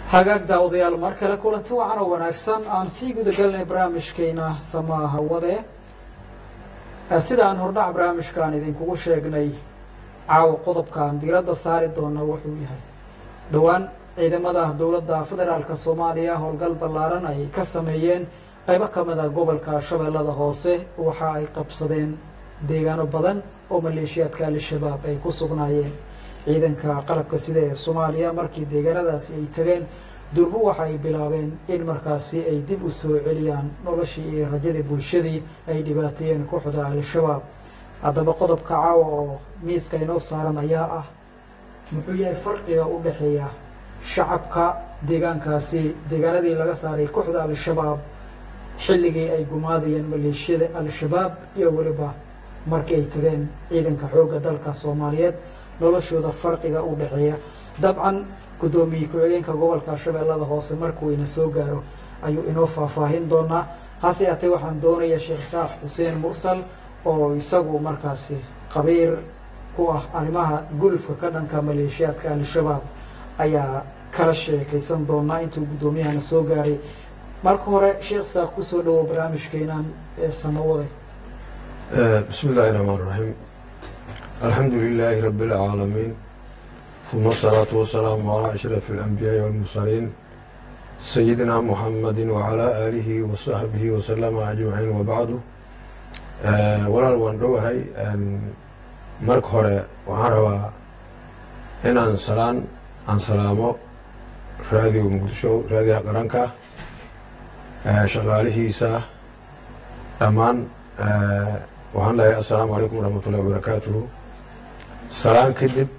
hagaag daawadayaal mar kale kulanti wacan oo wanaagsan aan sii gudagelinay barnaamijkeena samaa hawade sida aan hordhac barnaamijkaan idinkugu sheegnay caawa qodobkaan diiradda saari doona wuxuu yahay dhowaan ciidamada dowladda federaalka soomaaliya howlgal ballaaran ay ka sameeyeen qaybo ka mid a gobolka shabeellada hoose waxa ay qabsadeen deegaano badan oo maleeshiyaadka al-shabaab ay ku sugnaayeen ciidanka qalabka sida ee soomaaliya markii deegaanadaasi ay tageen durbo waxa ay bilaabeen in markaasi ay dib u soo celiyaan noloshii iyo rajadii bulshadii ay dhibaateeyeen kooxda al-shabaab haddaba qodobka caawa oo miiska inoo saaran ayaa ah muxuu yahay farqiga u dhexeeya shacabka deegaankaasi deegaanadii laga saaray kooxda al-shabaab xilligii ay gumaadayeen maleeshiyada al-shabaab iyo weliba markii ay tageen ciidanka xoogga dalka soomaaliyeed noloshooda farqiga u dhexeeya dabcan guddoomiye ku-xigeenka gobolka shabeellada hoose markuu ina soo gaaro ayuu inoo faahfaahin doonaa hase yaatee waxaan doonaya sheekh saaf xuseen mursal oo isagu markaasi qabiir ku ah arrimaha gulufka ka dhanka maleeshiyaadka al-shabaab ayaa kala sheekaysan doonaa intuu guddoomiyahana soo gaaray marka hore sheekh saaf kusoo dhawow barnaamijkeenan ee samawade bismi illaahi raxmaan raxiim alxamdu lilaahi rabi اlcaalamiin uma asalaatu wasalaamu calaa ashraf alanbiyaai walmursaliin sayidina muxamadi wacalaa aalihi wasaxbihi wasalama ajmaciin wabacdu walaal waan dhowahay marka hore waxaan rabaa inaan salaan aan salaamo raadiyo muqdisho raadiyaha qaranka shaqaalihiisa dhammaan waxaan leeyahay assalaamu calaykum waraxmat ullahi wabarakaatuhu salaan kadib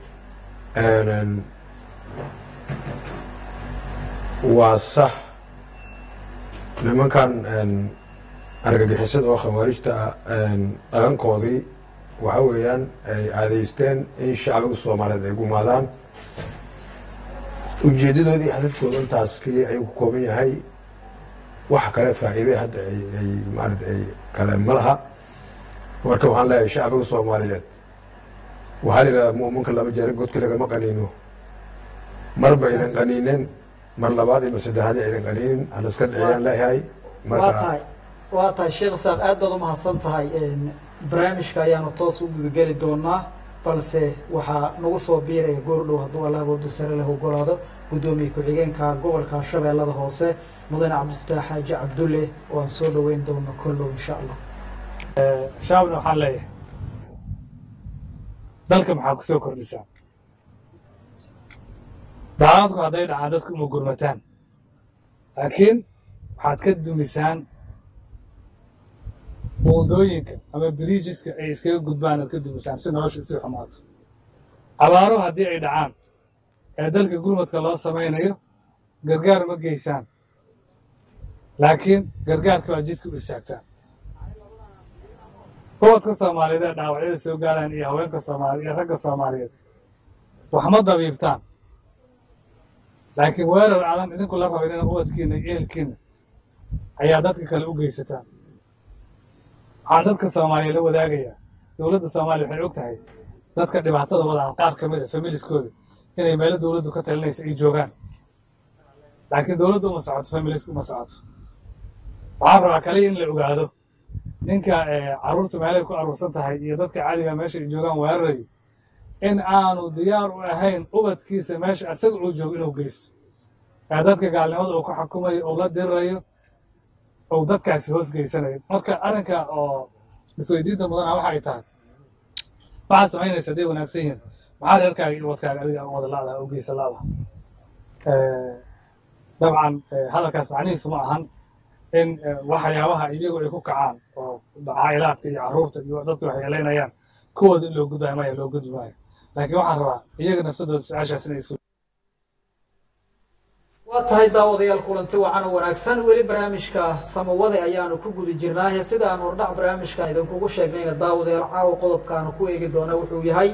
waa sax nimankan argagixisada oo khawaarijta ah dhalankoodii waxa weeyaan ay caadaysteen in shacbiga soomaaliyeed ay gumaadaan ujeedadoodii hadafkooda intaas keliya ayuu ku kooban yahay wax kale faa'iide hadda ay maarata ay kale ma laha marka waxaan leeyahay shacbiga soomaaliyeed waxaa la yidhahdaa mu'minka laba jeer godka lagama qaniino mar ba aydan qaniineen mar labaad iyo mar saddexaad aydan qaniinin halaska dhiciyaan leeyahay waa tahay waa tahay sheekh saaf aad baad umahadsan tahay barnaamijka ayaanu toos u gudageli doonaa balse waxaa nagu soo biiraya goordhow hadduu allah woodu sare leh ogolaado guddoomiye ku-xigeenka gobolka shabeellada hoose mudane cabdifataax xaaji cabdulle oo aan soo dhaweyn doono kollow insha allah shaabna waxaan leeyahay dalka maxaa ku soo kordhisaa dacaadku hadday dhacaan dadku uma gurmataan laakiin waxaad ka dumisaan buundooyinka ama biriijiska ay iskaga gudbaan aad ka dumisaan si nolosha isii xumaato abaaro haddii ay dhacaan ee dalka gurmadka loo samaynayo gargaar ma geysaan laakiin gargaarka waa jidka u istaagtaan ubadka soomaaliyeed ee dhaawacyada soo gaaraan iyo haweenka soomaaliye iyo ragga soomaaliyeed wax ma dabiibtaan laakiin weerar aadan idinku la raba inana ubadkiina iyo ehelkiina ayaa dadka kale u geysataan waxaan dadka soomaaliya la wadaagayaa dowladda soomaaliya waxay og tahay dadka dhibaatada wadaan qaar ka mid a familiskooda inay meelo dowladdu ka talinaysa ay joogaan laakiin dowladdu uma socoto familisku uma socoto waxaan rabaa kaliya in la ogaado ninka carruurta meelay ku aruursan tahay iyo dadka caadiga meesha ay joogaan weerarayo in aanu diyaar u ahayn ubadkiisa meesha isaga uu joogo inuu geysto ee dadka gaalnimada uu ku xukumayo uu la dirirayo uu dadkaasi hoos geysanayo marka arrinka oo isweydiinta mudana waxa ay tahay waxaad samaynaysa hadday wanaagsan yihiin maxaa reerkaaga iyo ubadkaaga adiga wada la'daha u geysa la'daha dabcan hadalkaas macnihiisu ma ahan in waxyaabaha iyagu ay ku kacaan oo caa'ilaadka iyo carruurta iyo dadku waxyeelaynayaan kuwooda in loo gudbaayo maya loo gudbi maayo laakiin waxaan rabaa iyaga nafsadooda su-aashaas inay isu waa tahay daawadayaal kulanti wacan oo wanaagsan weli barnaamijka samawade ayaanu ku guda jirnaaye sida aan hordhac barnaamijkan idinkugu sheegnayna daawadayaal caawa qodobkaanu ku eegi doona wuxuu yahay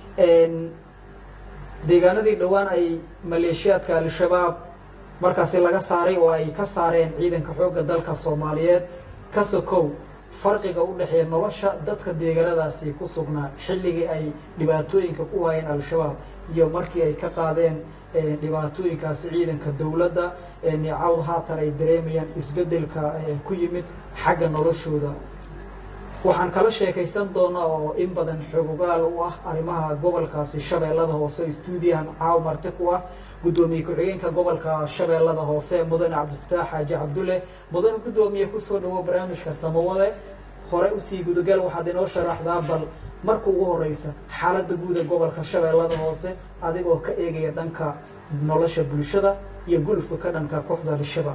deegaanadii dhowaan ay maleeshiyaadka al-shabaab markaasi laga saaray oo ay ka saareen ciidanka xoogga dalka soomaaliyeed ka sokow farqiga u dhexeeya nolosha dadka deegaanadaasi ku sugnaa xilligii ay dhibaatooyinka ku hayeen al-shabaab iyo markii ay ka qaadeen dhibaatooyinkaasi ciidanka dowladda cawd haatan ay dareemayaan isbeddelka ku yimid xagga noloshooda waxaan kala sheekaysan doonaa oo in badan xogogaal u ah arrimaha gobolkaasi shabeellada hoose stuudiyahan caaw marti ku ah guddoomiye ku-xigeenka gobolka shabeellada hoose mudane cabdifataax xaaji cabdulle mudane guddoomiye kusoo dhawo barnaamijka samawade hore usii gudagal waxaad inoo sharaxdaa bal marka ugu horeysa xaaladda guuda gobolka shabeellada hoose adigoo ka eegaya dhanka nolosha bulshada iyo gulufka ka dhanka kooxda al-shabaab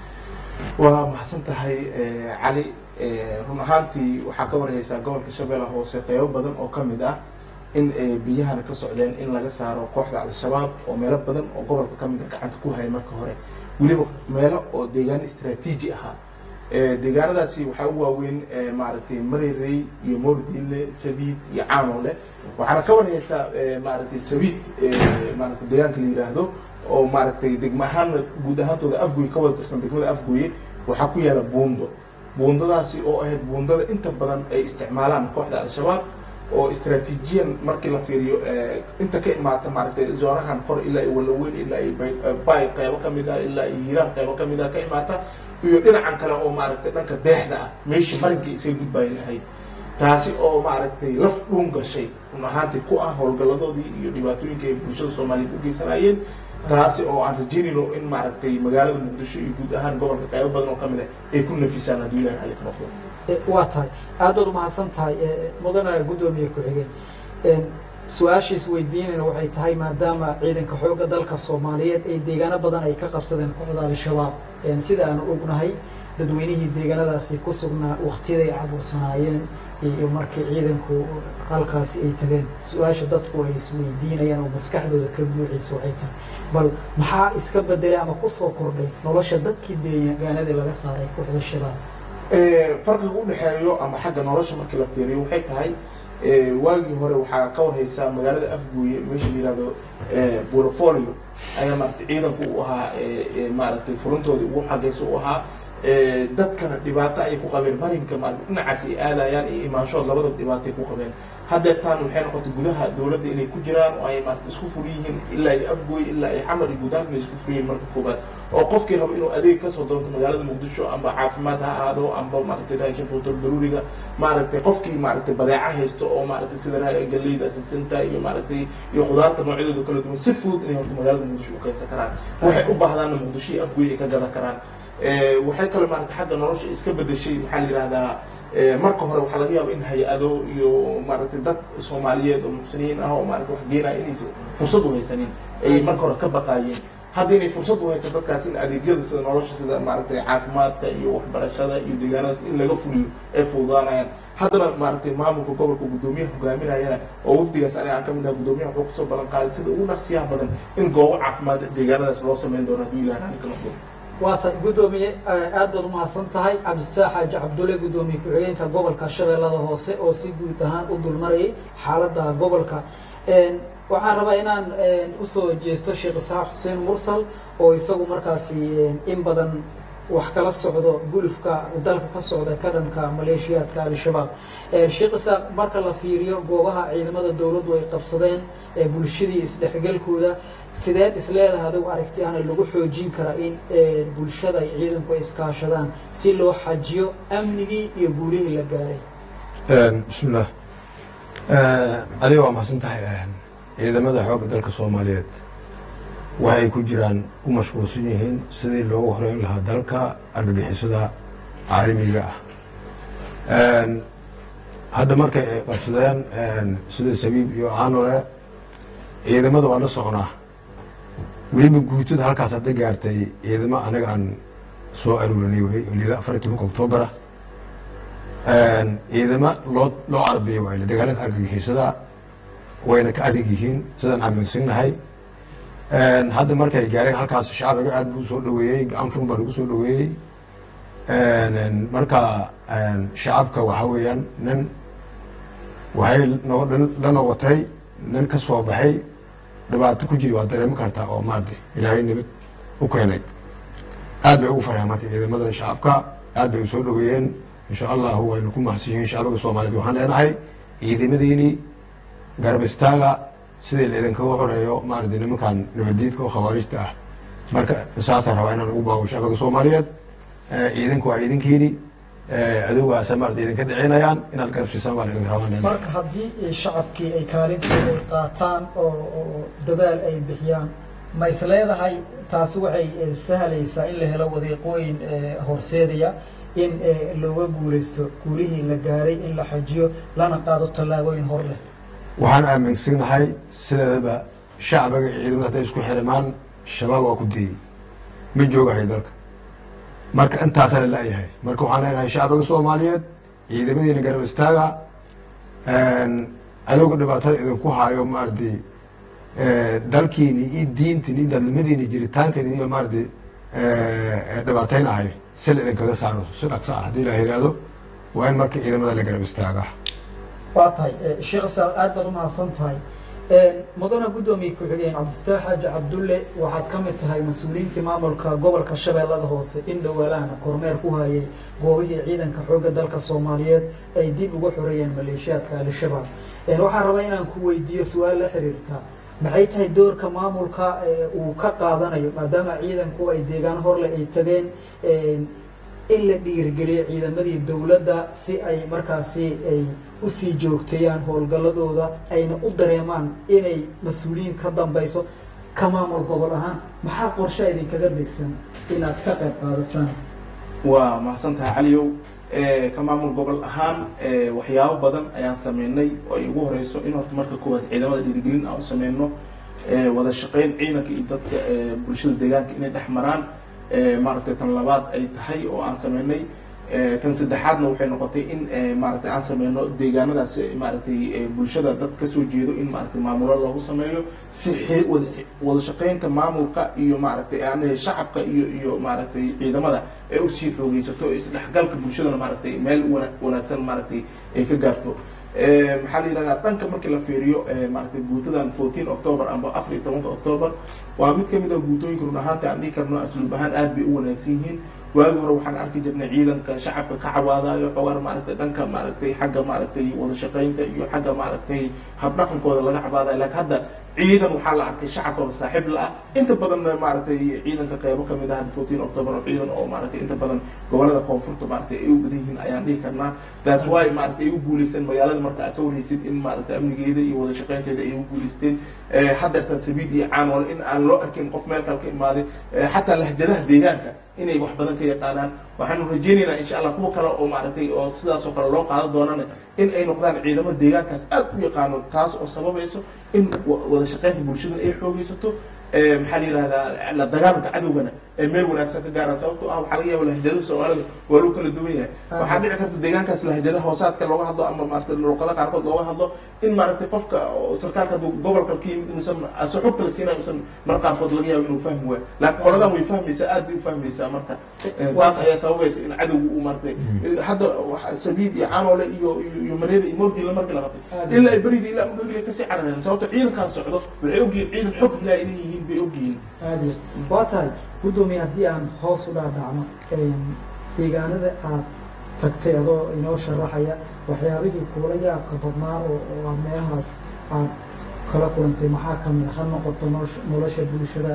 waa maxadsan tahay cali run ahaantii waxaa ka warhaysaa gobolka shabeellaha hoose qeybo badan oo ka mid ah in biyahana ka socdeen in laga saaro kooxda al-shabaab oo meelo badan oo gobolka ka mid a gacanta ku haya marka hore weliba meelo oo deegaan istraatiiji ahaa deegaanadaasi waxaa u waaweyn maaragtay marerey iyo moordile sabiid iyo caanole waxaana ka warhaysaa maaragtay sabiid maaragtay deegaanka la yiraahdo oo maaragtay degma ahaanna guud ahaantooda afgoy ka wada tirsan degmada afgoye waxaa ku yaala buundo buundadaasi oo ahayd buundada inta badan ay isticmaalaan kooxda al-shabaab oo istraatiijiyan markii la fiiriyo inta ka imaata maaragtay zoonahan kor ilaa iyo walaweyn ilaa iyo bay qeybo kamid ah ilaa iyo hiiraan qeybo kamid ah ka imaata iyo dhinacan kale oo maaragtay dhanka deexda ah meeshii marinkii isaga gudbayn lahayd taasi oo maaragtay laf dhuun gashay run ahaantii ku ah howlgalladoodii iyo dhibaatooyinka ay bulshada soomaaliyeed u geysanayeen taasi oo aan rajeynayno in maaragtay magaalada muqdisho iyo guud ahaan gobolka qaybo badan oo kamid ah ay ku nafisaan hadduu ilahi xali ka noqdo waa tahay aad baad umahadsan tahay mudane guddoomiye ku-xigeen su-aashiis weydiinayna waxay tahay maadaama ciidanka xoogga dalka soomaaliyeed ay deegaano badan ay ka qabsadeen kooxda al-shabaab sida aanu ognahay dadweynihii deegaanadaasi ku sugnaa waktiyaday cabuursanaayeen iyo markii ciidanku halkaasi ay tageen su-aasha dadku ay isweydiinayaan oo maskaxdooda ka buuxaysa waxay tahay bal maxaa iska bedelay ama kusoo kordhay nolosha dadkii deegaanadii laga saaray kooxda shabaab farqiga udhexeeyo ama xagga nolosha markii la fiiriyo waxay tahay waagii hore waxaa ka warhaysaa magaalada afgooye meesha la yihahdo borofolio ayaa maaragtay ciidanku u ahaa maaragtay furuntoodii ugu xagaysa u ahaa dadkana dhibaato ayay ku qabeen marinka maarata dhinacaas ay aadayaan iyo imaanshood labadaba dhibaatay ku qabeen haddeertaan waxay noqotay gudaha dawladda inay ku jiraan oo ay maarata isku ful yihiin ilaa iyo afgooy ilaa iyo xamar iyo guud ahaan inay isku ful yihiin marka koobaad oo qofkii rabo inuu adeeg kasoo doonto magaalada muqdisho amba caafimaad ha ahaado amba maaragtay raashin quutur daruuriga maaragtay qofkii maaragtay badeeca haysto oo maaragtay sida galeyda asisinta iyo maaragtay iyo khudaarta noocyadooda kala duwan si fudud inay horta magaalada muqdisho u keensan karaan waxay u baahdaanna muqdisho iyo afgooy ay ka gadan karaan waxay kaloo maarata xagga nolosha iska bedeshay maxaa la yihahdaa marka hore waxaa laga yaaba in hay-ado iyo maaragtay dad soomaaliyeed oo muxsiniin ah oo maarata wax geenaya inaysan fursad u haysanin ay marka hore ka baqaayeen hadda inay fursad u hayso dadkaas in adeegyada sida nolosha sida maaragtay caafimaadka iyo waxbarashada iyo deegaanadaas in laga fuliyo ay fududaanayaan haddana maaragtay maamulka gobolka guddoomiyaha hogaaminayana oo wafdigaas aniga aan kamid aha guddoomiyaha wuxuu kusoo balan qaaday sida ugu dhaqsiyaha badan in goobo caafimaad deegaanadaas loo sameyn doono hadduu ilaah raalli ka noqdo waa tahay guddoomiye aad baad umahadsan tahay cabdifataax xaaji cabdulle guddoomiye ku-xigeenka gobolka shabeellada hoose oo si guud ahaan u dulmarayay xaaladda gobolka waxaan rabaa inaan usoo jeesto sheekh isxaaq xuseen mursal oo isagu markaasi in badan wax kala socdo gulufka dalka ka socda ka dhanka maleeshiyaadka al-shabaab sheekh isaaq marka la fiiriyo goobaha ciidamada dowladdu ay qabsadeen bulshadii isdhexgalkooda sideed isleedahay adigu aragti ahna lagu xoojin karaa in bulshada ay ciidanku ay iskaashadaan si loo xajiyo amnigii iyo guulihii la gaaray bismillah adiga waa mahadsan tahay ciidamada xoogga dalka soomaaliyeed waxay ku jiraan ku mashquulsan yihiin sidii loogu horeyn lahaa dalka argagixisada caalamiga ah hadda markay ay qabsadeen sida sabiib iyo aanole ciidamada waa la socnaa weliba guutada halkaas hadda gaartay ciidamo anaga aan soo aruurinay wey lila afar iyo tobanka octoobera ciidamo loo loo carabiyo waay dagaalanka argagixisada wayna ka adag yihiin sidaan aaminsannahay hadda markay gaareen halkaas shacbiga aad buu soo dhaweeyey gacan fun baa lagu soo dhaweeyey marka shacabka waxa weeyaan nin waxay no la noqotay nin ka soo baxay dhibaato ku jiri waa dareemi kartaa oo maarata ilaahay nabad u keenay aad bay ugu farxeen marka ciidamada shacabka aad bay u soo dhaweeyeen insha allahu waynu ku mahadsan yihiin shacbiga soomaaliyeed waxaan leenahay ciidamadiini garab istaaga sidii la idinkaga xoreeyo maaragtay nimankan nabadiidka oo khawaarijta ah marka saasaan rabaa inaan ugu baawo shacbiga soomaaliyeed idinku waa idinkiini adowgaasa maarata idinka dhicinayaan inaad garabsiisaan baan idinka rabaa marka haddii shacabkii ay kaalintooda ay qaataan oo oo dadaal ay bixiyaan ma is leedahay taasi waxay sahlaysaa in la helo wadiiqooyin horseedaya in looga guulaysto guulihii la gaaray in la xajiyo lana qaado tallaabooyin hor leh waxaan aaminsanahay sideedaba shacbiga iyo ciidamada hadday isku xirimaan shabaab waa ku diyey ma joogahay dalka marka intaasaa la la-yahay marka waxaan leenahay shacbiga soomaaliyeed ciidamadiina garab istaaga cadowga dhibaatada idinku haayo maaragtay dalkiini iyo diintiini iyo dadnimadiini jiritaankeeni iyo maaragtay dhibaateynahay si la idinkaga saaro si dhaqso ah haddii la yihahdo waa in marka ciidamada la garab istaaga waa tahay sheekh saal aad baad umahadsan tahay mudana guddoomiye ku-xigeen cabdifataax xaaji cabdulle waxaad ka mid tahay mas-uuliyiintii maamulka gobolka shabeellada hoose in dhowaalahana kormeer ku hayay goobihii ciidanka xoogga dalka soomaaliyeed ay dib uga xoreeyeen maleeshiyaadka al-shabaab waxaan rabaa inaan ku weydiiyo su-aal la xiriirta maxay tahay doorka maamulka uu ka qaadanayo maadaama ciidanku ay deegaan horle ay tageen in la dhiirigeliyo ciidamadii dawladda si ay markaasi ay usii joogteeyaan howlgalladooda ayna u dareemaan inay mas-uuliyiin ka dambayso ka maamul gobol ahaan maxaa qorshe idinkaga degsan inaad ka qayb qaadataan waa mahadsan tahay caliyow ka maamul gobol ahaan waxyaabo badan ayaan sameynay oo ay ugu horeyso in horta marka koowaad ciidamada dhiirigelin aan u sameyno wada shaqeyn ciidanka iyo dadka bulshada deegaanka inay dhex maraan maaragtay tan labaad ay tahay oo aan sameynay tan saddexaadna waxay noqotay in maaragtay aan sameyno deegaanadaas maaragtay bulshada dad kasoo jeedo in maaragtay maamulo loogu sameeyo si wada wada shaqeynta maamulka iyo maaragtay aan shacabka iyo iyo maaragtay ciidamada ay usii xoogeysato isdhexgalka bulshadana maaragtay meel wana wanaagsan maaragtay ay ka gaarto maxaa la yidhahdaa dhanka markii la fiiriyo maaragtay guutadan fourteen october amba afar iyo tobanka october waa mid kamid a guutooyinka run ahaanta aan dhihi karno asluub ahaan aad bay u wanaagsan yihiin waagi hore waxaan arki jirnay ciidanka shacabka ka cawaadayo xogaan maaragtay dhanka maaragtay xagga maaragtay wada shaqeynta iyo xagga maaragtay habdhaqankooda laga cabaadayo laakiin hadda ciidan waxaa la arkay shacabkaba saaxiib la ah inta badanna maaragtay ciidanka qeybo kamid ah fourteen october oo ciidan oo maaragtay inta badan gobolada koonfurta maaragtay ay u badan yihiin ayaan dhihi karnaa taas waay maaragtay ay u guuleysteen magaalada marka aad ka warhaysid in maaragtay amnigeeda iyo wada shaqeynteeda ay u guuleysteen haddeertan sabiid iyo caanool in aan loo arkin qof meel kale ka imaaday xataa lahjadaha deegaanka inay wax badan ka yaqaanaan waxaanu rajeynaynaa insha allah kuwa kale oo maaragtay oo sidaas oo kale loo qaadan doonana in ay noqdaan ciidamo deegaankaas aad u yaqaano taas oo sababayso in wada shaqeynta bulshadana ay xoogeysato maxaa la yihahdaa la dagaalanka cadowgana ee meel wanaagsan ka gaaraan sababto ah waxaa laga yaaba lahjadaha soomaalida waa loo kala duwan yahay waxaa dhici karta deegaankaas lahjadaha hoosaadka looga hadlo ama maaragtay luqada qaarkood looga hadlo in maaragtay qofka sarkaalka hadduu gobolka ka yimid inuusan ase xogta la siinayo usan mar qaarkood laga yaabo inuu fahmi waayo laakiin qoladan way fahmaysaa aad bay u fahmaysaa marka taas ayaa sababaysa in cadowga uu maaragtay hadda sabiid iyo canoole iyo iyo mareeda iyo mowdila markii la qabtay ilaa ay beriga ilaa udhowiga kasii carareen sababto ciidankan socdo waxay ogyihiin ciidan xog ilaa inay yihiin bay ogyihiin aad iyo waa tahay guddoomiye haddii aan hoos u dhaadhacno deegaanada aad tagtay adoo inoo sharaxaya waxyaabihii kuula yaabka badnaa oo oo aad meelahaas aad kala kulantay maxaa kamid a ha noqoto nolosha nolosha bulshada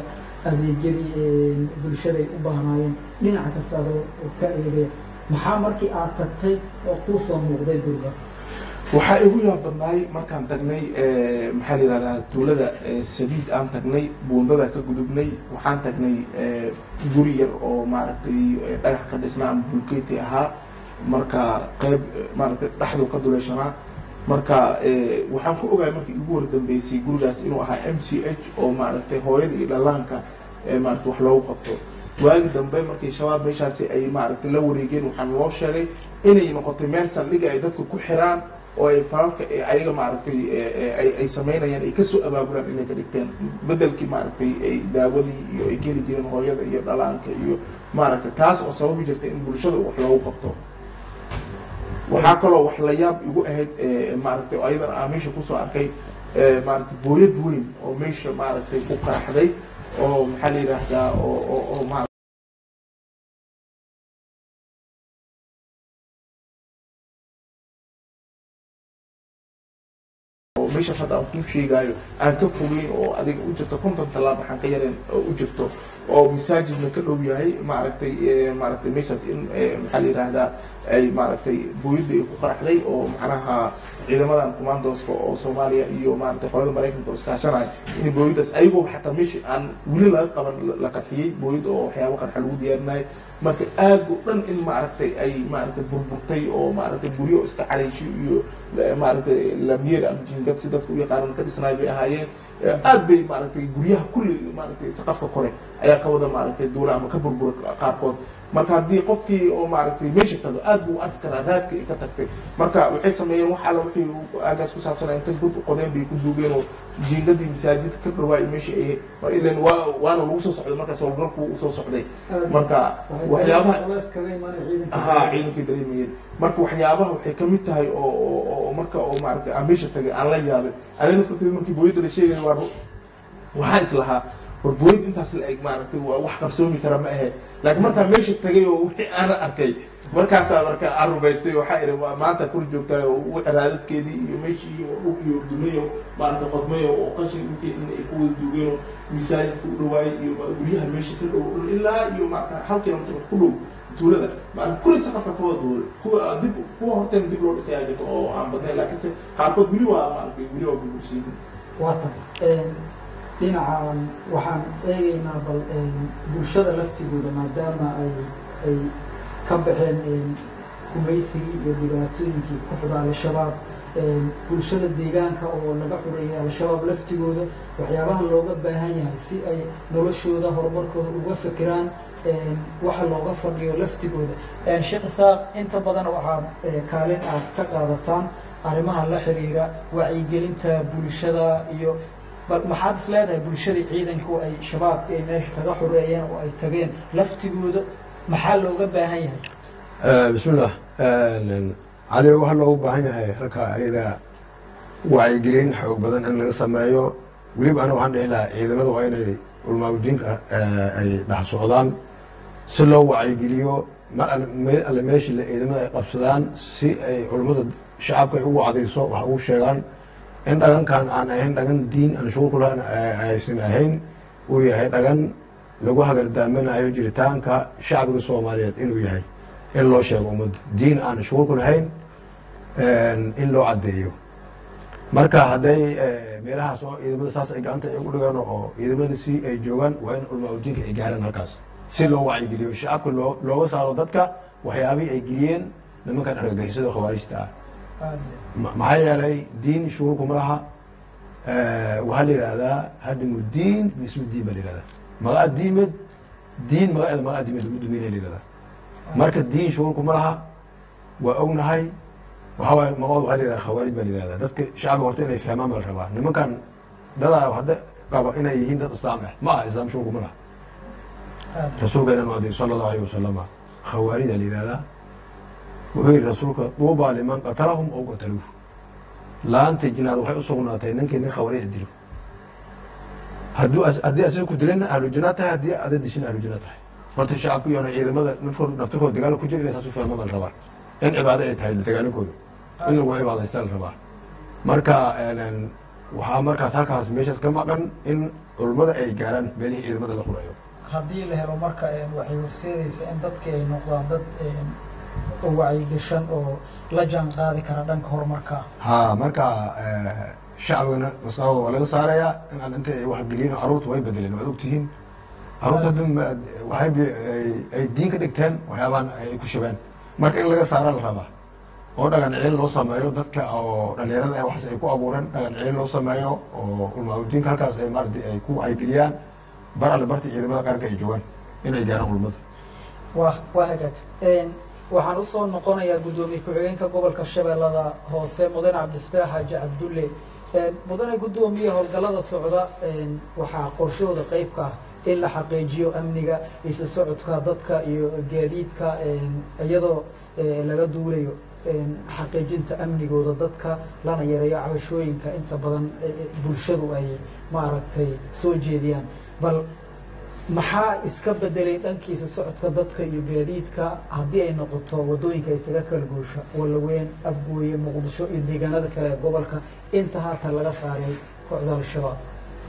adeegyadii bulshada ay u baahnaayeen dhinaca kasta adoo ka eegaya maxaa markii aad tagtay oo kuu soo muuqday durba waxaa igu yaab badnaay markaan tagnay maxaa la yihahdaa tuulada sabiid aan tagnay buundada ka gudubnay waxaan tagnay guri yar oo maaragtay dhagax ka dhisnaa ama bulkeeti ahaa marka qeyb maaragtay dhexdu ka duleeshanaa marka waxaan ku ogahay markii igu wardambeysay gurigaas inuu ahaa m c h oo maaragtay hooyada iyo dhalaanka maaragtay wax loogu qabto waagi dambe markii shabaab meeshaasi ay maaragtay la wareegeen waxaan loo sheegay inay noqotay meel saldhiga ay dadka ku xiraan oo ay falalka ayaga maaragtay ay samaynayaan ay kasoo abaabulaan inay ka dhigteen bedelkii maaragtay ay daawadii iyo ay geli jireen hooyada iyo dhalaanka iyo maaragtay taas oo sababi jirtay in bulshada wax loogu qabto waxaa kaloo wax la yaab igu ahayd maaragtay ayadan aa meesha kusoo arkay maaragtay booyad weyn oo meesha maaragtay ku qaraxday oo maxaa la yidhaahdaa oo oo oo ma meesha hadda aan kuu sheegaayo aan ka fogeyn oo adiga u jirto konton tallaab waxaan ka yareen oo u jirto oo masaajidna ka dhow yahay maaragtay maaragtay meeshaas in maxaa la yidhaahdaa ay maaragtay booyadda ay ku qaraxday oo macnaha ciidamadan commandooska oo soomaaliya iyo maaragtay qolada maraykanka oo iskaashanaya in booyaddaas ayagooba xataa meesha aan weli laga qaban la qarxiyey booyadda oo waxyaabo qarxa lagu diyaarinayo marka aad o dhan in maaragtay ay maaragtay burburtay oo maaragtay guryo iska calayshay iyo maaragtay lamiyer ama jingad si dadka u yaqaanan ka dhisnaay bay ahaayeen aad bay maaragtay guryaha kulli maaragtay saqafka kore ayaa ka wada maaragtay duula ama ka burbura qaarkood marka haddii qofkii oo maaragtay meesha tago aad buu u arki karaa raadka ay ka tagtay marka waxay sameeyeen wax alla wixii aagaas ku saabsanaa intay god u qodeen bay ku duugeen oo jiingadii masaajidka ka dhawaay meesha ay ilan waa waana lagu soo socday markaas howlgalku u soo socday marka waxyaabaha ha ciidankay dareemayeen marka waxyaabaha waxay kamid tahay oo oo marka oo maaragtay aan meesha tagay aan la yaabay anina farteed markii booyadda la sheegay waa waxaa islahaa war booyad intaas la eg maaragtay waa wax qarsoomi kara ma ahe laakiin markaa meesha tagay oo wixii aana arkay markaasaa marka aan rumaystay waxaa idhi waa maanta kur joogtaa oo raadadkeedii iyo meeshii iyo dhul iyo dumayo maaragtay qodmayo oo qashin wixii in ay ku wada duugeen oo masaajidka u dhawaayay iyo guryaha meesha ka dhow ilaa iyo maarata hal kilomitr wax ku dhow tuulada maarata kulli saqafka ka wada duulay kuwa dib kuwa horteen dib loo dhisay aa jirto oo aan badnayn laakiinse qaarkood weli waa maaragtay weli waa burbursiin waatan dhinacan waxaan eegaynaa bal bulshada laftigooda maadaama ay ay ka baxeen gumaysigii iyo dhibaatooyinkii ku xida al-shabaab bulshada deegaanka oo laga xureeyay al-shabaab laftigooda waxyaabaha looga baahan yahay si ay noloshooda horumarkooda uga fekeraan waxa looga fadhiyo laftigooda sheekh isaaq inta badan waxaad kaalin aad ka qaadataan arrimaha la xiriira wacyigelinta bulshada iyo bal maxaad is leedahay bulshadii ciidanku ay shabaabka ay meesha kaga xoreeyeen oo ay tageen laftigooda maxaa looga baahan yahay bismillah cali waxaa loogu baahan yahay ragka ayada wacyigelin xoog badan in laga sameeyo weliba ana waxaan dhihi lahaa ciidamada waa inay ulmaaudiinka ay dhex socdaan si loo wacyigeliyo mar alle meeshii ciidamada ay qabsadaan si ay culummada shacabka ay ugu cadayso wax ugu sheegaan in dhagankan aan ahayn dhagan diin aan shuqul ku lahayn aysan ahayn uu yahay dhagan lagu hagardaaminayo jiritaanka shacbiga soomaaliyeed inuu yahay in loo sheego ummadda diin aan shuqul ku lahayn in loo caddeeyo marka hadday meelahaas oo ciidamada saas ay gacanta ay ugu dhigaan oo ciidamada si ay joogaan waa in culmaaudiinka ay gaaraan halkaas si loo wacyigeliyo shacabka loo looga saaro dadka waxyaabihii ay geliyeen nimankan argagixisada khawaarijta ah maxaa yeelay diin shuruurkuma laha waxaa la yidhahdaa hadimu diin bismi diin baa la yihahdaa magaca diimed diin magaceeda magaca diimed lagu duminaya la yihahdaa marka diin shuruurkuma laha waa ognahay waxaa waaye magacooda waxaa la yihahdaa khawaarij baa la yihahdaa dadka shacbiga horta inay fahmaan baa la rabaa nimankan dadaa hadda qaba inay yihiin dad islaam ah ma aha islaam shuruurkuma laha rasuulkeena maadi sala allahu alayh wasalama khawaarida la yihahdaa wuxuu yihi rasuulka duubaa liman qatalahum ow qataluuh laanta jinaad waxay usugnaatay ninkii nin khawaarij dilo hadduu haddii asiga ku dilana ahlu janaa tahay haddii ada dishin ahlu janaa tahay horta shacabku iyo ciidamada nafkood naftirkooda dagaal ku jira inay saas u fahmaan baa la rabaa in cibaado ay tahay dagaalankooda in lagu cibaadaysta la rabaa marka waxaa markaas halkaas meeshaas ka maqan in culummada ay gaaraan meelihii ciidamada la qurayo haddii la helo marka waxay horseedaysaa in dadkii ay noqdaan dad wacyigashan oo la jaan qaadi kara dhanka horumarka ha marka shacbigana maskaxdooda waa laga saarayaa in aan inta ay waxgeliyeen carruurta way bedeleen waad ogtihiin carruurta hadda waxay ay diin ka dhigteen waxyaabahan ay ku shabeen marka in laga saara la rabaa oo dhagan celin loo sameeyo dadka oo dhalinyarada waxaas ay ku abuureen dhagan celin loo sameeyo oo ulmaaudiinka halkaas ay maarata ay ku wacyigeliyaan bar alle barta ciidamada qaranka ay joogaan inay gaaraan ulmada wa waa hagaag waxaan usoo noqonayaa guddoomiye ku-xigeenka gobolka shabeellada hoose mudane cabdifataax xaaji cabdulle mudane guddoomiye howlgallada socda waxaa qorshahooda qeybka ah in la xaqiijiyo amniga isu socodka dadka iyo gaadiidka iyadoo laga duulayo xaqiijinta amnigooda dadka lana yareeyo cabashooyinka inta badan bulshadu ay maaragtay soo jeediyaan bal maxaa iska bedelay dhankiisa socodka dadka iyo gaadiidka haddii ay noqoto wadooyinka isaga kala guusha walaweyn afgooye muqdisho iyo deegaanada kale ee gobolka inta haatan laga saaray kooxda al-shabaab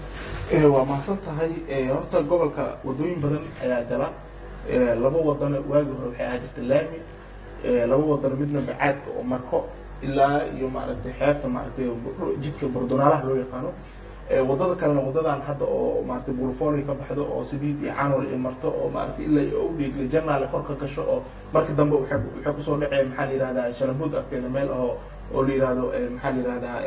waa mahadsan tahay horta gobolka wadooyin badan ayaa gala laba wadana waagi hore waxay ahaa jirta laami laba wadano midna bacaadka oo marko ilaa iyo maaragtay xeebta maaragtay jidka bordonaalaha loo yaqaano wadada kalena wadadan hadda oo maaragtay bulfooli ka baxdo oo sabiid iyo canol ay marto oo maaragtay ilaa iyo udhiigle janaale kor ka gasho oo markii dambe waxay waxay kusoo dhaceen maxaa la yihahdaa shalabuud agteeda meel oo oo la yihahdo maxaa la yihahdaa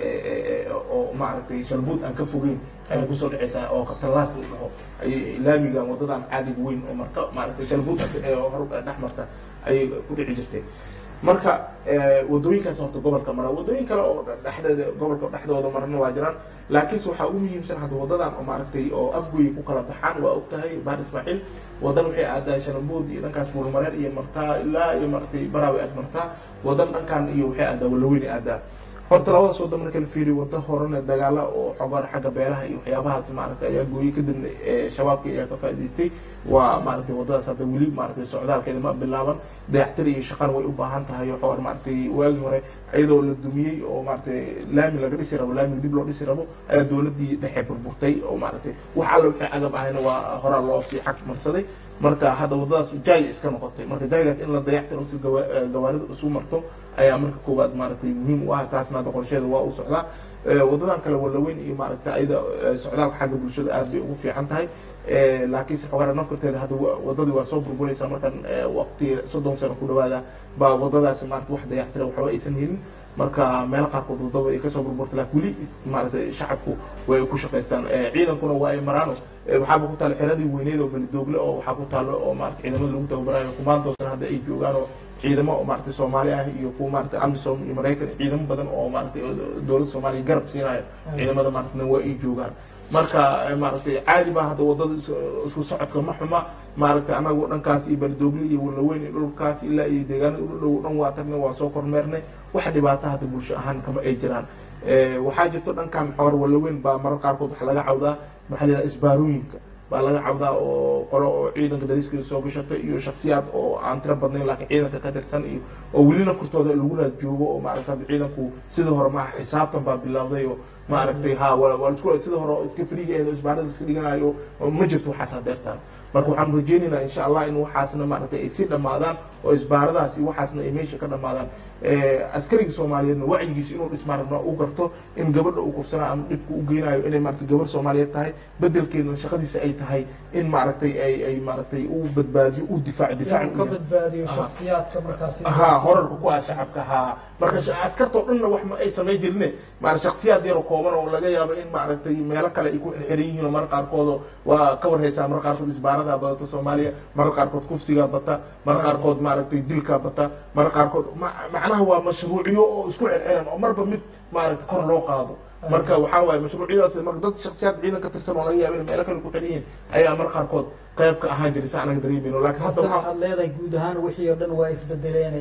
oo maaragtay shalabuud aan ka fogeyn ayay kusoo dhaceysaa oo kabtalaas la dhaho ayay laamigan wadadan caadiga weyn oo marka maaragtay shalabuud oo hor dhex marta ayay ku dhici jirtay marka wadooyinkaas horta gobolka mara wadooyin kale oo dhexdeeda gobolka dhexdooda marna waa jiraan laakiinse waxaa ugu muhiimsan hadda wadadan oo maaragtay oo afgoy ku kala baxaan waa og tahay baar ismaaciil wadan waxay aadaa shalabuud iyo dhankaas buulmareer iyo martaa ilaa iyo maaragtay baraawe aad martaa wadan dhankan iyo waxay aadaa walaweyn aadaa horta labadaas wada marka la fiiriyo wada horena dagaala oo xogaan xagga beelaha iyo waxyaabahaas maaragtay ayaa gooyey kadibna shabaabka ayaa ka faa'idaystay waa maaragtay wadadaas hadda weli maaragtay socdaalkeeda ma bilaaban dayactir iyo shaqana way u baahan tahay oo xoor maaragtay waagii hore iyadoo la dumiyey oo maaragtay laami laga dhisi rabo laami dib loo dhisi rabo ayaa dowladdii dhexe burburtay oo maaragtay wax alla wixii agab ahayna waa horaa loo sii xaq marsaday marka hadda wadadaas jaay iska noqotay marka jaaygaas in la dayactiro si gawaarida isu marto ayaa marka koowaad maaragtay muhiim u ah taasna hadda qorsheeda waa u socdaa wadadan kale walaweyn iyo maaragtay ayada socdaalka xagga bulshada aad bay ugu fiican tahay laakiinse xogaara nafkarteeda hadda wadadii waa soo burburaysaa markan waqti soddon sano ku dhawaada baa wadadaasi maarata wax dayactira waxba aysan helin marka meelo qaarkood wadada ay kasoo burburta laakin weli maaragtay shacabku way ku shaqaystaan ciidankuna waa ay maraano waxaaba ku taalla xeradii weyneed oo belidoogle oo waxaa ku taalo oo maarata ciidamada lagu tababarayo kumaantoosna hadda ay joogaan oo ciidamo oo maaragtay soomaali ah iyo kuwa maaragtay amisom iyo maraykan ciidamo badan oo maaragtay dowladda soomaaliya garab siinayo ciidamada maaragtay waa ay joogaan marka maaragtay caadi baa hadda wadada isku socodka ma xuma maaragtay anagu dhankaas iyo bardoogle iyo walaweyn iyo dhulkaas ilaa iyo deegaanada u dhow dhan waa tagnay waa soo kormeernay waxa dhibaato hadda bulsho ahaan kama ay jiraan waxaa jirto dhankan xoor walaweyn baa marar qaarkood waxa laga cawdaa maxaa la yidhaha isbaarooyinka baa laga cawdaa oo qolo oo ciidanka dariiskiisa soo gashato iyo shaksiyaad oo aan tiro badnayn laakiin ciidanka ka tirsan iyo oo weli nafkurtooda lagu raad joogo oo maaragta hadda ciidanku sidii hore maaha xisaabtan baa bilowday oo maaragtay ha waa waa isku sidii hore oo iska friiga oo isbaarada iska dhiganayo ma jirto waxaas hadeertaan marka waxaan rajeynaynaa insha allah in waxaasna maaragtay ay sii dhammaadaan oo isbaaradaas iyo waxaasna ay meesha ka dhammaadaan askariga soomaaliyeedna wacyigiisa inuu dhismaaragna u garto in gabadha uu kufsanaa ama dhibku u geynayo inay maaragtay gabar soomaaliyeed tahay bedelkeedna shaqadiisa ay tahay in maaragtay ay ay maaragtay u badbaadiyo u difaac difaac ka badbaadiyo shaksiyaadka markaasi ha horarka ku ah shacabka ha marka askartoo dhanna wax ma ay samay jirine maarata shaksiyaad yaro kooban oo laga yaabo in maaragtay meelo kale ay ku xirxiran yihiin oo marka qaarkood waa ka warhaysaa marka qaarkood isbaarada badato soomaaliya marka qaarkood kufsigaa bata marka qaarkood maaragtay dilkaa bata marka qaarkood macnaha waa mashruucyo oo isku xirxiran oo marba mid maaragtay kor loo qaado marka waxaa waaye mashruucyadaas marka dad shaksiyaad ciidan ka tirsan oo laga yaabo in meelo kale ku xiran yihiin ayaa marka qaarkood qayb ka ahaan jiray sa anaga dareemayno laakiin hadda waxaa waxaad leedahay guud ahaan wixii oo dhan waa isbedeleen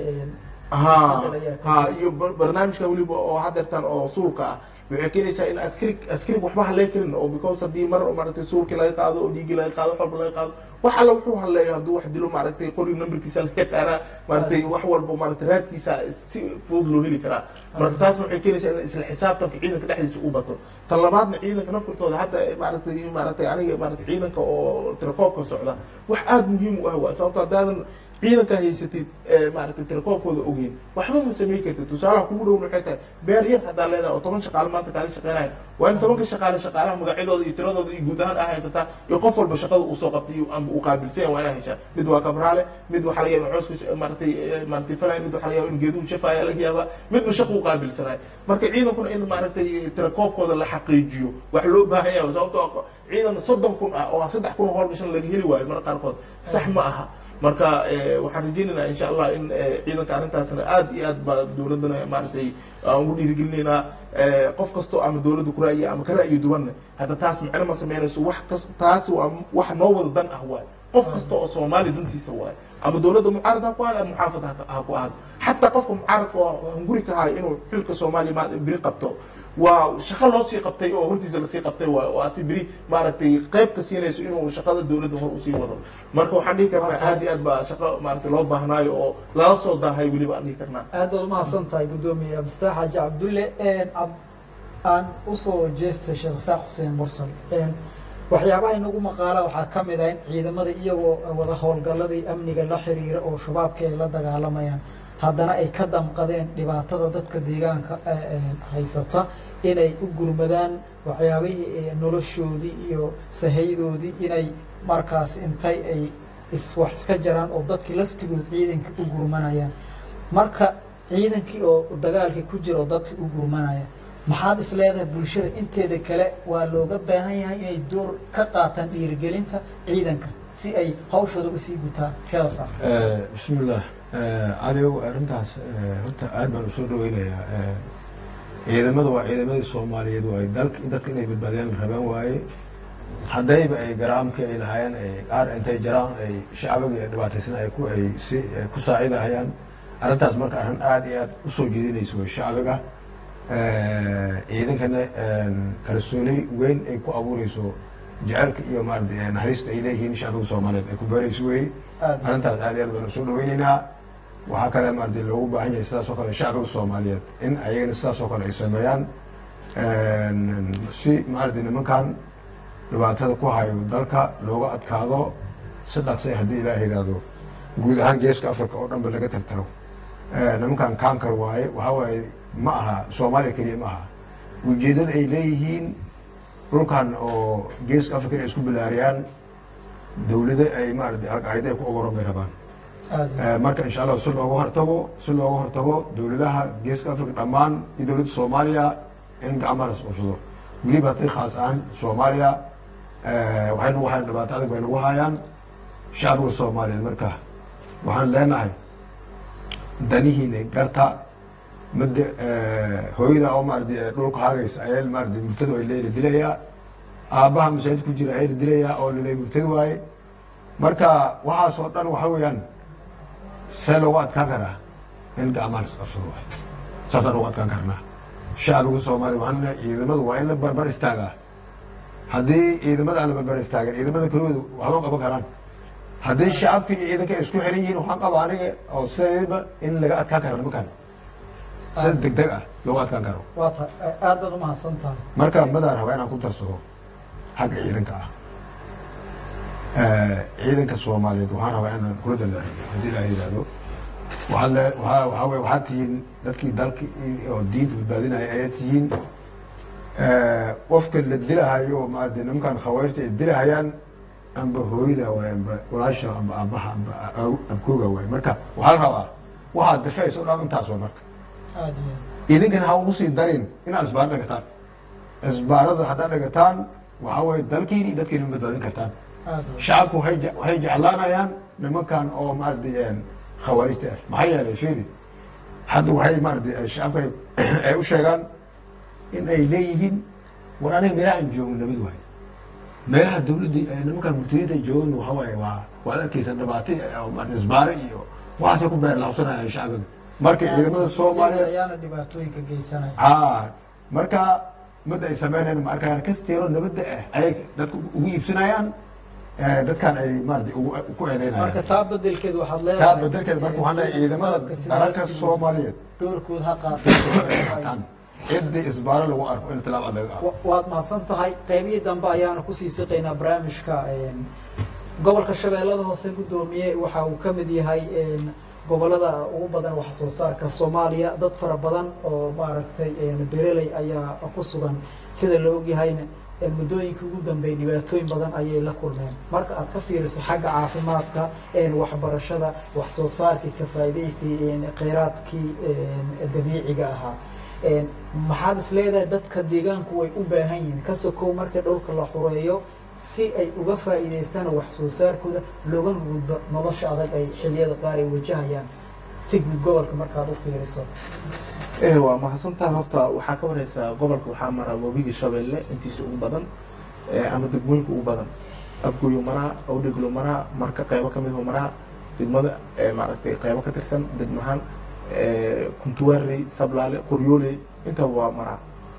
ha ha iyo barnaamijka weliba oo hadeertan oo suulka ah waxay keenaysaa in askari askariga waxba halay karin oo because haddii mar maaragtay suurkii laga qaado oo dhiiggii laga qaado wax walba laga qaado wax alla wuxuu haleeyo hadduu wax dilo maaragtay qori numberkiisa laga qaaraa maaragtay wax walba maaragtay raadkiisa si fudud loo heli karaa marka taasna waxay keenaysaa in isla xisaabtanka ciidanka dhexdiisa u bato tan labaadna ciidanka nafkartooda hadda maaragtay maaragtay aniga maaragtay ciidanka oo tirakoobka socda wax aada muhiim u ah waa sababto haddaadan ciidanka haysatid maaragtay tirakoobkooda ogeyn waxba ma samayn kartid tusaalaha kugu dhowna waxay tahay beer yar haddaa leedahay oo toban shaqaale maanta kaala shaqeynaya waa in tobanka shaqaale shaqaalaha magacyadooda iyo tiradooda iyo guud ahaan aa haysataa iyo qof walba shaqada uu soo qabtay amba uu qaabilsan yahay waa inaa heshaa mid waa kabraale mid waxaa laga yaaba cooska maaragtay maaragtay falaya mid waxaa laga yaaba in geeduhu shafaaya laga yaaba midba shaqa uu qaabilsanayo marka ciidankuna in maaragtay tirakoobkooda la xaqiijiyo wax loo baahan yahay sababtoo ciidan soddon kun ah oo saddex kun oo hool gashan laga heli waayo marka qaarkood sax ma aha marka waxaan rajeynaynaa insha allah in ciidanka arrintaasna aad iyo aad baa dowladdana maaragtay aan ugu dhiirigelinaynaa qof kastoo ama dowladda ku ra'yi ama ka ra'yi duwanna hadda taas macno ma sameynayso wax kas taas waa wax noo wada dan ah waayo qof kasta oo soomaali dantiisa waayo ama dowladda mucaarad ha ku ahaado ama muxaafad ha ku ahaado xataa qofka mucaaradka oo hunguri ka hayo inuu xilka soomaaliya ma biri qabto waa shaqo loo sii qabtay oo hortiisa lasii qabtay waa waa si beri maaragtay qayb ka siinayso inuu shaqada dowladda hor usii wado marka waxaan dhihi karnaa aad iyo aad baa shaqo maaragtay loo baahnaayo oo lala soo daahay weliba aan dhihi karnaa aad baad umahadsan tahay guddoomiye abdistax xaaji cabdulle ab aan usoo jeestay sheekh isaaq xuseen mursal waxyaabaha inagu maqaala waxaa ka mid ah in ciidamada iyagoo wada howlgalladii amniga la xiriira oo shabaabka ay la dagaalamayaan haddana ay ka damqadeen dhibaatada dadka deegaanka haysata inay u gurmadaan waxyaabihii noloshoodii iyo sahaydoodii inay markaas intay ay wax iska jaraan oo dadkii laftigood ciidanka u gurmanayaan marka ciidankii oo dagaalkii ku jira oo dadkii u gurmanaya maxaad is leedahay bulshada inteeda kale waa looga baahan yahay inay door ka qaataan dhiirigelinta ciidanka si ay hawshooda usii gutaan sheekasa bismillah anigu arrintaas horta aad baan usoo dhaweynayaa ciidamada waa ciidamadii soomaaliyeed waay dalka dadka inay badbaadiyaan rabaan waaye haddayba ay garaamka ay lahaayeen ay qaar intay jaraan ay shacbiga dhibaataysan ay ku ay si ku saacidahayaan arrintaas marka arrin aad iyo aad usoo jeedinayso way shacbiga ciidankana kalsooni weyn ay ku abuureyso jecelka iyo maarata naxariista ay leeyihiin shacbiga soomaaliyeed ay ku beerayso wey arrintaas aad iyo aad baan usoo dhaweyneynaa waxaa kale maarata loogu baahan yahay sidaas oo kale shacbiga soomaaliyeed in ayagana sidaas oo kale ay sameeyaan si maarata nimankan dhibaatada ku hayo dalka looga adkaado si dhaqsay haddii ilaah yidhaahdo guud ahaan geeska africa oo dhan ba laga tagtaro nimankan kankar waaye waxaa waaye ma aha soomaaliya keliya ma aha ujeeddada ay leeyihiin dhulkan oo geeska africa inay isku bilaariyaan dawlado ay maarata alqaacida ay ku ogoran bay rabaan marka insha allah si looga hortago si looga hortago dawladaha geeska africa dhammaan iyo dawladda soomaaliya in gacmaha las qabsado weliba haddii khaas ahaan soomaaliya waxay nagu hayaan dhibaato adag bay nagu hayaan shacbiga soomaaliyeed marka waxaan leenahay danihiina garta mada hooyada oo maarata dhulka haagaysa ayaa maarata murtado ay leela dilayaa aabbaha masaajid ku jira ayaa la dilayaa oo lala murtado waaye marka waxaas oo dhan waxa weeyaan see loogu adkaan karaa in gacmaha las qabsado waay saasaan ugu adkaan karnaa shacbiga soomaaliya waxaan leeyahay ciidamadu waa in la barbar istaagaa haddii ciidamada aan la barbar istaagin ciidamada kaloodu waxba qaban karaan haddii shacabka iyo ciidanka ay isku xiran yihiin waxaan qaba aniga oo sidayba in laga adkaan karo nimankan sida deg deg ah looga adkaan karo waa ta aad baad umahadsan tahay marka madaan rabaa inaan ku darsado xagga ciidanka ah ciidanka soomaaliyeed waxaan rabaa inaan kula dalaaiyo haddii ilaa yidhaahdo waxaa le waa waxaa wey waxaad tihiin dadkii dalka oo diinta badbaadinaya ayaad tihiin qofka la dilahayo oo maarata nimankan khawaarijta ay dilahayaan amba hooyada waay amba walaasha amba aabaha amba abkooga waay marka waxaa la rabaa waxaad dafacaysa o dhan intaas way marka aad iyo idinkana ha ugu sii darin inaad isbaaro dhigataan isbaarada haddaad dhigataan waxaa waye dalkiini iyo dadkiina ma badbaadin kartaan aad iyo shacabku waxay je- waxay jeclaanayaan nimankan oo maarata khawaarijta ah maxaa yeelay firi hadda waxay maarata shacabka ay- ay u sheegaan in ay leeyihiin war aniga meelaha aan joogno nabad waaye meelaha dawladda ee nimankan murtadiinta ay joogan waxaa waaye waa waad arkeysa dhibaato oo maarata isbaaro iyo waxaasay ku beer laabsanayaan shacbiga marka ciidamada soomaaliya ayaana dhibaatooyinka geysanaya haa marka mada ay sameynayaan ma arkayaan kasteero nabadda ah ayay dadka ugu iibsanayaan eh, dadkan ay maarata ugu ku marka eedeynayaan taa bedelkeed waxaad taa leedahay bedelkeeda marka waxaan leeyahay ciidamada Qalabka sida dalalka laftiisa soomaaliyeed doorkood ha qaataan qaataan ciddii isbaaro lagu arko in tilaab adag ah Wa- waad mahadsan tahay qaybihii dambe ayaana kusii siqaynaa barnaamijka een, gobolka shabeellada hoose guddoomiye waxa uu ka mid yahay een, gobolada ugu badan wax soo saarka soomaaliya dad fara badan oo maaragtay een, bereley ayaa ku sugan sida la ogyahayna een, muddooyinkii ugu dambeeyay dhibaatooyin badan ayay la kulmeen marka aad ka fiiriso xagga caafimaadka een, waxbarashada wax soo saarkii ka faa'iidaystii een, kheyraadkii een, dabiiciga ahaa een, maxaad is leedahay dadka deegaanku way u baahan yihiin ka sokow marka dhulka la xureeyo si ay uga faa'iidaystaan wax soo saarkooda loogana gudbo nolosha adag ay xilliyada qaar ay wajahayaan si guud gobolka markaad u fiiriso eh waa mahadsantahay horta waxaa ka wareysaa gobolka waxaa mara webigii shabeelle intiisa ugu badan eh, ama degmooyinka ugu badan afgoyo maraa awdheglo maraa marka qeybo kamid oo maraa degmada eh, maaragtay qeybo ka tirsan degmahaan eh, kuntuwaarey sablaale qoryooley intaba waa maraa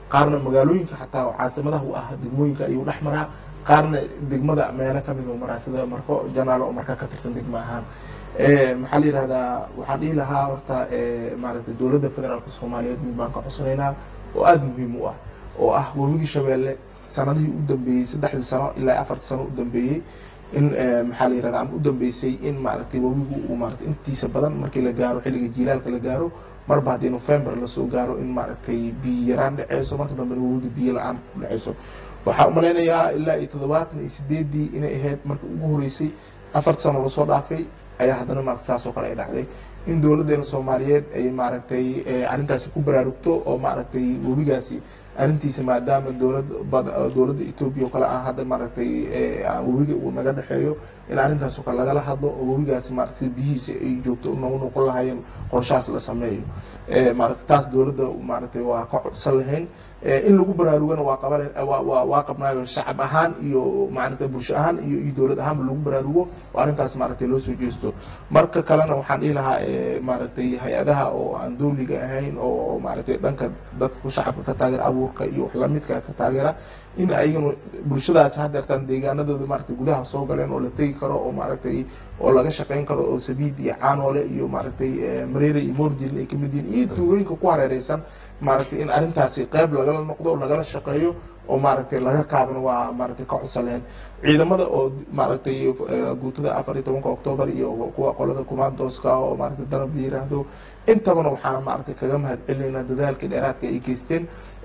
qaarna magaalooyinka xataa oo caasimadaha u ah degmooyinka ayuu dhex maraa qaarna degmada meelo kamid u maraa sida marko janaalo oo markaa ka tirsan degmo ahaan maxaa la yihahdaa waxaan dhihi lahaa horta maaragtay dowladda federaalka soomaaliyeed mid baan ka cusnaynaa oo aada muhiim u ah oo ah webigii shabeelle sanadihii u dambeeyey saddexdii sano ilaa afartii sano u dambeeyey in maxaa la yirahda ama u dambeysay in maaragtay webigu uu maaragtay intiisa badan markii la gaaro xilliga jiilaalka la gaaro marba haddii november lasoo gaaro in maaragtay biyo yaraan dhaceyso marka dambena webiga biyo la-aan ku dhaceyso waxaa umalaynayaa ilaa iyo toddobaatan iyo sideedii inay ahayd marka ugu horeysay afarta sano lasoo dhaafay ayaa haddana maarata saas oo kale ay dhacday in dowladdeena soomaaliyeed ay maaragtay arrintaasi ku baraarugto oo maaragtay webigaasi arrintiisa maadaama dowlad dowladda etoobiya oo kale ah hadda maaragtay webiga uu naga dhexeeyo in arrintaas oo kale lagala hadlo oo webigaasi maaragtay biyihiisa ay joogto nagu noqon lahaayeen qorshahaas la sameeyo maaragtay taas dowladda maaragtay waa ka codsan lahayn in lagu baraarugana waa qaban waa waa qabnaayo shacab ahaan iyo maaragtay bulsho ahaan iyo iyo dowlad ahaanba lagu baraarugo oo arrintaas maaragtay loo soo jeesto marka kalena waxaan dhihi lahaa maaragtay hay-adaha oo aan dowliga ahayn oo maaragtay dhanka dadka shacabka ka taageera abuurka iyo wax lamidka ka taageera in ayagana bulshadaas hadeertaan deegaanadooda maaragtay gudaha soo galeen oo la tegi karo oo maaragtay oo laga shaqayn karo oo sabiid iyo caanoole iyo maaragtay mareere iyo mordin ay kamid yihiin iyo tuulooyinka ku hareereysan maaragtay in arrintaasi qayb lagala noqdo lagala shaqeeyo oo maaragtay laga kaabana waa maaragtay ka codsaleen ciidamada oo maaragtay guutada afar iyo tobanka octoobar iyo kuwa qolada commandoska oo maaragtay danab la yiraahdo intabana waxaan maaragtay kaga mahad celinaynaa dadaalkii dheeraadka ay geysteen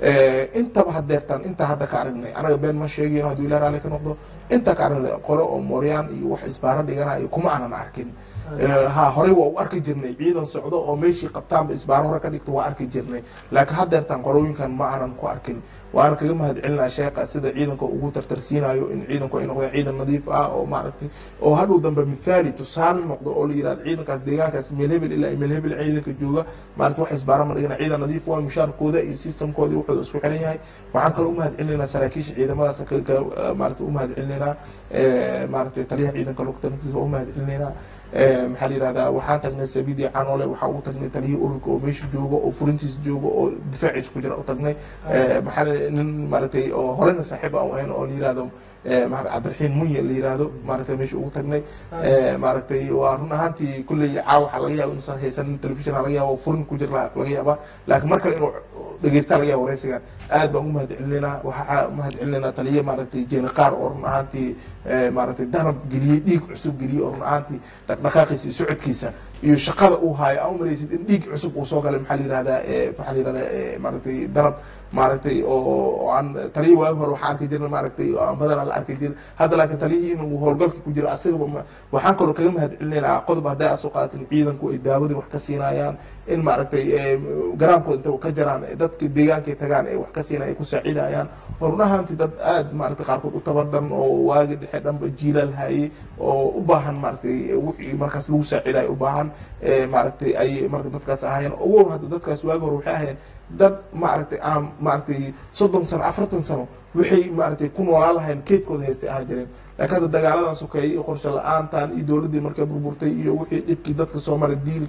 intaba hadeertaan intaa hadda ka aragnay anaga been ma sheegayo hadduu ilah raali ka noqdo intaa ka aragnay qolo oo mooryaan iyo wax isbaaro dhiganayo kuma aanan arkin ha horey waa u arki jirnay ciidan socdo oo meeshii qabtaanba isbaaro hore ka dhigta waa arki jirnay laakiin hadeertaan qorooyinkan ma aanan ku arkin waana kaga mahad celinaa sheekha sida ciidanka ugu tartarsiinayo in ciidanku ay noqdeen ciidan nadiif ah oo maaragtay oo hadhow dambe mithaali tusaale noqdo oo la yirahdo ciidankaas deegaankaas meel hebel ilaa meel hebel ciidanka jooga maaragtay wax isbaaro ma dhigana ciidan nadiif waa mushaarkooda iyo systemkooda iyo wuxuu isku xiran yahay waxaan kaloo umahad celinaynaa saraakiisha ciidamadaas maaragtay umahad celinaynaa maaragtay taliyaha ciidanka lugta naftiisa waa umahad celinaynaa maxaa la yirahdaa waxaan tagnay sabiidi canoole waxaa ugu tagnay taliyihii ururka oo meesha jooga oo furintiisa jooga oo difaaciisa ku jira u tagnay maxaa nin maaragtay oo horena saaxiib aan ahayn oo la yirahdo cabdiraxiin munye la yirahdo maaragtay meesha ugu tagnay maaragtay waa run ahaantii kulley caawa waxaa laga yaaba inuusan haysanin telefishin laga yaaba furin ku jira laga yaaba laakiin mar kale inuu dhegeysta laga yaaba wareysigan aad baan umahad celinaynaa waxaa umahad celinaynaa taliye maaragtay jeeni qaar oo run ahaantii maaragtay danab geliyey dhiig cusub geliyey oo run ahaantii dhaqdhaqaaqiisa iyo socodkiisa iyo shaqada uu haayo aa umalaysid in dhiig cusub uu soo galay maxaa la yirahdaa maxaa la yirahdaa maaragtay danab maaragtay oo aan taliyi waagi hore waxaa arki jirna maaragtay badana la arki jirin hadda laakiin taliyihii inuu howlgalka ku jiro asagaba waxaan kaloo kaga mahad celinaynaa qodob hadday asoo qaadatin ciidanku ay daawadii wax ka siinayaan in maaragtay garaamkooda inta ka jaraan dadka deegaankay tagaan ay wax ka siinaya ay ku saacidayaan oo run ahaantii dad aad maaragtay qaarkood u tabadan oo waagi dhexe dhanba jiilaal hayay oo u baahan maaragtay wixii markaas lagu saacidayo u baahan maaragtay ay marka dadkaas ahaayeen ogow hadda dadkaas waagi hore waxay ahaayeen dad maaragtay aan maaragtay soddon sano afartan sano waxay maaragtay ku noolaan lahayn keedkooda haystay ahaan jireen laakiin hadda dagaaladan sokeeyey iyo qorshe la-aantan iyo dowladdii markay burburtay iyo wixii dhibkii dadka soo maray diil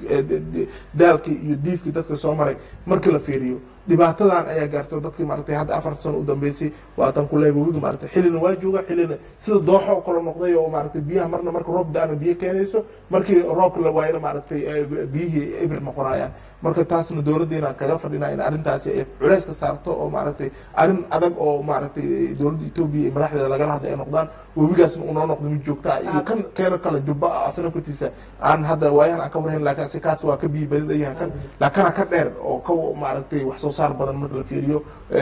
daalkii iyo diifkii dadka soo maray markii la fiiriyo dhibaatadan ayaa gaartay dadkii maaragtay hadda afarta sano u dambeysay waatan ku leeyahay webiga maaragtay xillina waa jooga xillina sida dooxo oo kale noqday oo maaragtay biyaha marna marka roob da-ana biyo keenayso markii roobka la waayana maaragtay biyihii ibir noqonayaan marka taasna dowladdeena kaga fadhinaa in arrintaasi ay culays ka saarto oo maaragtay arrin adag oo maaragtay dowladda etoobiya iyo madaxdeeda lagala hadlay ay noqdaan webigaasna unoo noqdo mid joogtaa iyo kan keena kale jubba ah asna kortiisa aan hadda waayahan aan ka warhayn laakiin si kaas waa ka biyi badadayahan kan laakana ka dheer oo ka maaragtay wax soo saar badan marka la fiiriyo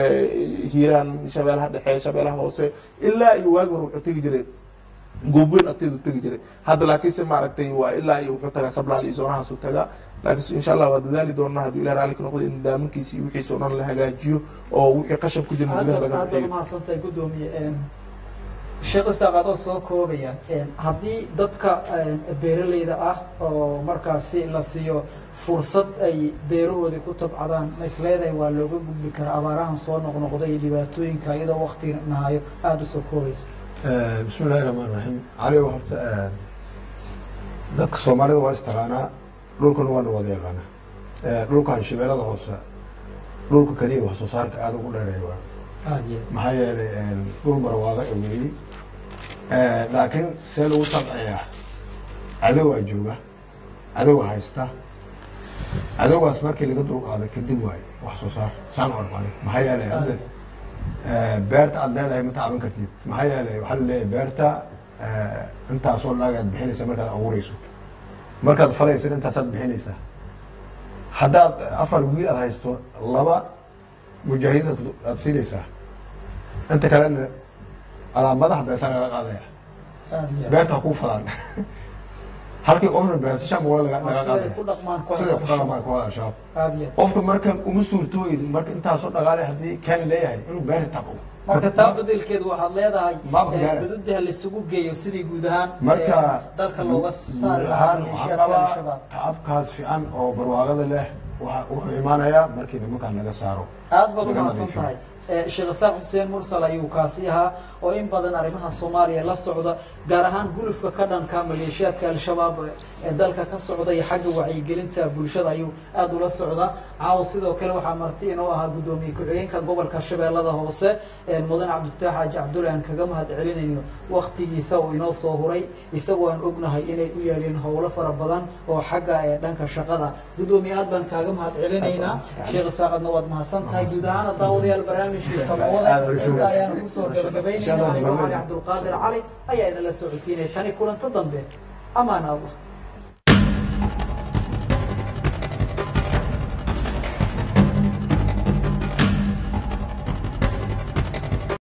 hiiraan shabeelaha dhexe shabeelaha hoose ilaa iyo waagi hore wuxuu tegi jiray goobweyn agteedu tegi jiray hadda laakiinse maaragtay waa ilaa iyo wuxuu tagaa sablaal iyo zoonahaasu tagaa laakiin insha allah waa dadaali doonaa hadduu ilah raalli ka noqdo in daaminkiisa iyo wixiisa o dhan la hagaajiyo oo wixii qashan ku jira gudaha laga aad baad mahadsantahay guddoomiye sheekh isaaq adoo soo koobaya haddii dadka beeralayda ah oo markaasi la siiyo fursad ay beerahoodii ku tabcadaan ma isleedahay waa looga gudbi karaa abaarahan soo noqnoqday iyo dhibaatooyinka iyadoo wakti nahayo aada usoo koobaysa bismi illahi raxmaan raxiim cali horta dadka soomaalida waa istaqaanaa dhulkan waana wada yaqaanaa dhulkan shabeellada hoose dhulka keliya wax soo saarka aada ugu dheereeya waa aada iyo maxaa yeelay dhul barwaaqo ee weeyey laakiin see lagu tabciyaa cadowaa jooga cadowga haysta cadowgaas markii laga dulqaado kadib waaye wax soo saar saan ormale maxaa yeelay hadda beerta aad leedahay ma tacban kartid maxaa yeelay waxaa laleeyahay beerta intaasoo laag aad bixinaysa markaad abuureyso markaad falaysid intaasaad bixinaysaa haddaad afar wiil aad haysto laba mujaahidiin aad siinaysaa inta kalena adaa madaxa beerta laga qaadaya aada iyo beerta ha kuu fadaan halkii qofna beerta shan boqol laga laga siday ku qaadaya dhaqmaan siday ku dhaqmaan kooxda al-shabaab aada iyo qofka marka uma suurtooyin marka intaasoo dhaqaale haddii ken leeyahay inuu beerta taqo marka taa bedelkeedu waxaad leedahay Maaba eh, gaara. xuduudaha laisugu geeyo sidii guud ahaan marka eh, dalka looga saari guud lahaa ahaan waxaan maleeshiyaadka qabaa al-shabaab tacabkaas fiican oo barwaaqada leh waxa- wuxuu imaanayaa markii nimankan laga saaro aad baad laga umahadsan nadiifiyo. tahay Eh, sheekh isaaq xuseen mursal ayuu kaasi ahaa oo in badan arrimaha soomaaliya la socda gaar ahaan gulufka ka dhanka maleeshiyaadka al-shabaab ee dalka ka socda iyo xagga wacyigelinta bulshada ayuu aada ula socdaa caawa sidoo kale waxaa marti inoo ahaa guddoomiye ku-xigeenka gobolka shabeellada hoose ee mudan cabdifataax xaaji cabdulle aan kaga mahad celinayno waktigiisa uu inoo soo huray isagoo aan ognahay inay u yaaleen howlo fara badan oo xagga ee dhanka shaqada guddoomiye aad baan kaaga mahad celinaynaa sheekh isaaqadna waad mahadsan tahay guud ahaana daawadayaal barnaamijkii samawada inta ayaanu kusoo gabagabaynayna anigoo cali cabdulqaadir cali ayaa idinla socodsiinaya tani kulanto dambe amaan allah